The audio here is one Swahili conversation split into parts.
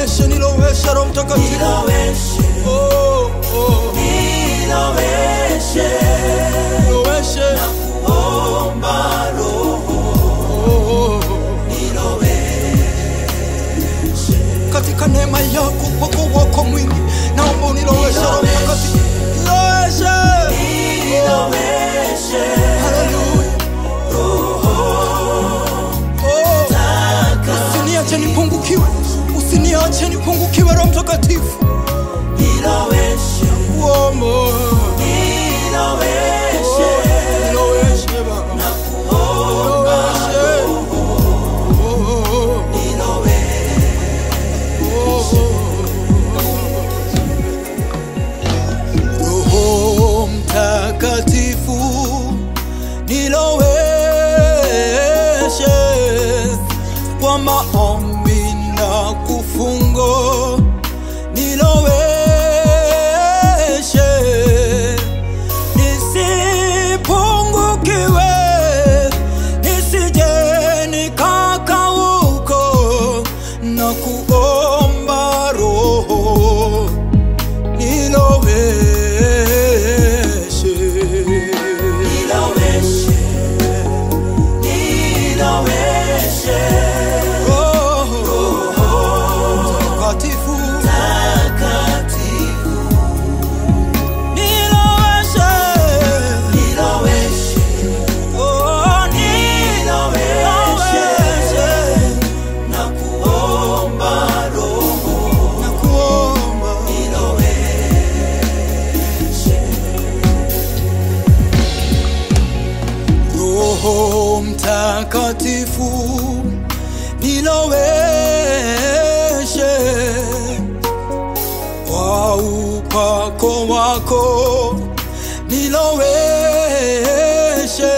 niloweshe niloweshe roho mtakatifu niloweshe oh, oh. niloweshe niloweshe omba roho oh. niloweshe katika neema yako upako wako mwingi naomba uniloweshe roho mtakatifu niloweshe niloweshe haleluya oh. usiniache nipungukiwe usiniache nipungukiwe roho mtakatifu niloweshe uomo niloweshe niloweshe baba niloweshe oh, oh, Roho Mtakatifu niloweshe kwa maombi na kufungo, niloweshe nisipungukiwe, nisije nikakauko na kuomba Roho niloweshe niloweshe niloweshe Roho Mtakatifu takatifu niloweshe niloweshe Oh, niloweshe niloweshe na kuomba roho na kuomba niloweshe Roho Mtakatifu niloweshe kwa upako wako niloweshe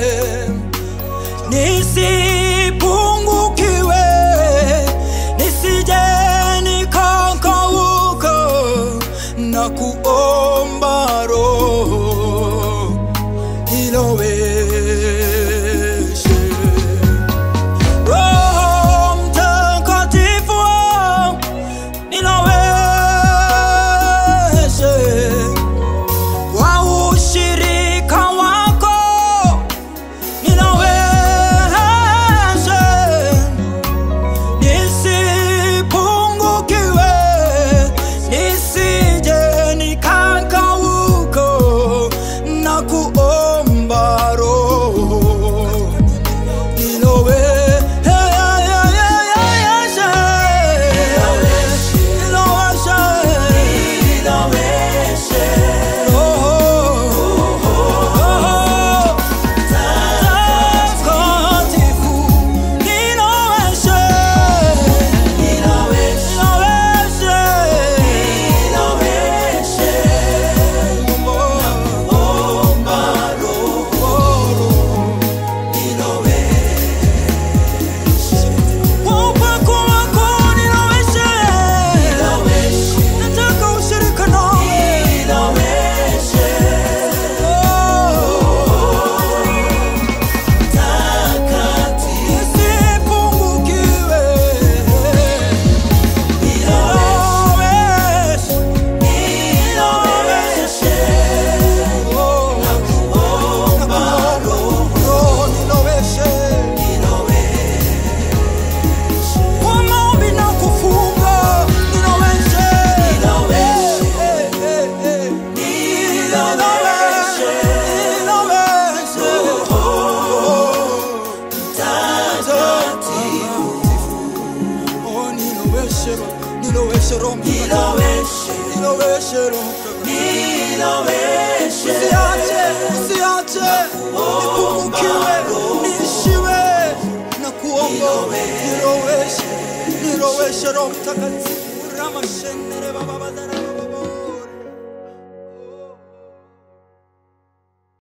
nisipungukiwe nisije nikakauka na kuomba roho niloweshe Roho Mtakatifu niloweshe kwa ushirika wako niloweshe nisipungukiwe nisije nikakauko na kuomba roho niloweshe niloweshe niloweshe niloweshe omba roho niloweshe niloweshe niloweshe takatifu niloweshe na kuomba roho niloweshe Niloweshe Roho Mtakatifu. Niloweshe Roho Mtakatifu. Usiache, usiache nipungukiwe, niishiwe na kuomba. Niloweshe, niloweshe Roho Mtakatifu. Ramashendere baba badara.